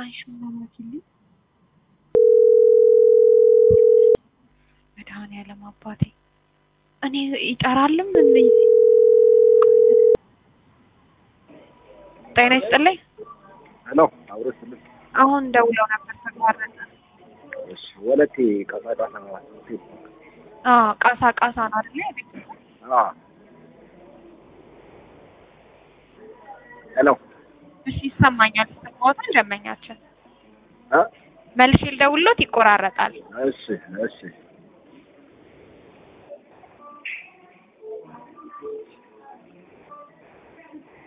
አንሺውና ላኪልኝ። መድኃኒዓለም አባቴ እኔ ይጠራልም እንዴ? ጤና ይስጥልኝ። ሄሎ አብሮ ስልክ አሁን ደውለው ነበር ተቋረጠ። እሺ ወለቴ ቀሳቃሳ ነው አዎ ቃሳ ቃሳ ነው አይደል? አ ሄሎ እሺ ይሰማኛል። ሰማሁትን ደንበኛችን አ መልሼ ልደውልሎት ይቆራረጣል። እሺ እሺ